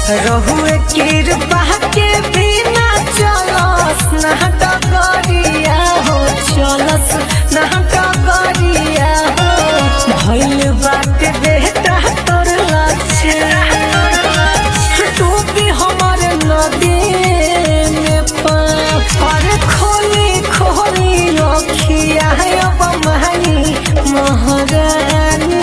रहुए कृपा के बिना चलस ना डगरिया हो चलस ना डगरिया हो भइल बाटे बेटा तोर लक्ष्य तू भी हमार नदी में पर खोली खोली रखिया अब महनी महारानी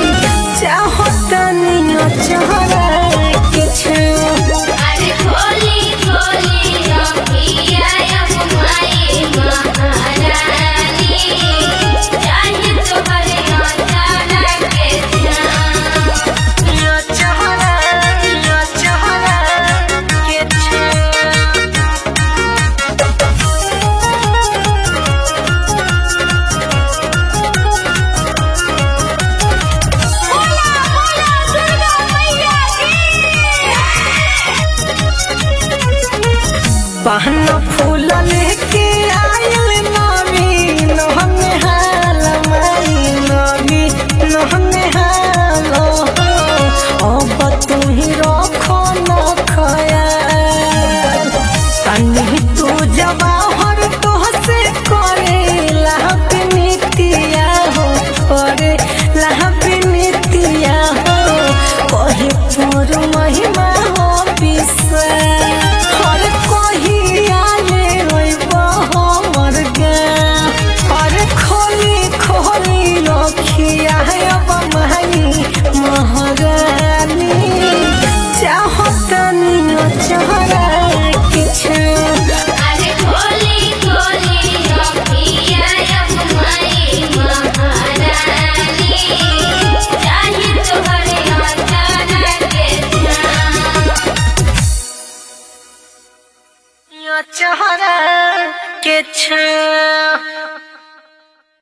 चाहतनी चहरा के छे अरे खोली खोली रखिया अब माई महारानी चाहे तोहरे अचारा के जान चहरा चहरा के छे बोला बोला दुर्गा मैया पहन फूल लेके आयल नवी नहने हाल माई नवी नहने हाल अब तू ही रखो न खयाल तनी तू जवाहर तो से करे लाभ नीतिया हो करे लाभ नीतिया हो कहे तोर महिमा हो विश्वास हर कोही आले रोइब हमर गाँव हर खोली खोली रखिया अब महनी महारानी चाहतनी चहरा के छे अरे खोली खोली रखिया अब माई महारानी चाहे तोहरे अचारा के जान चहरा के छे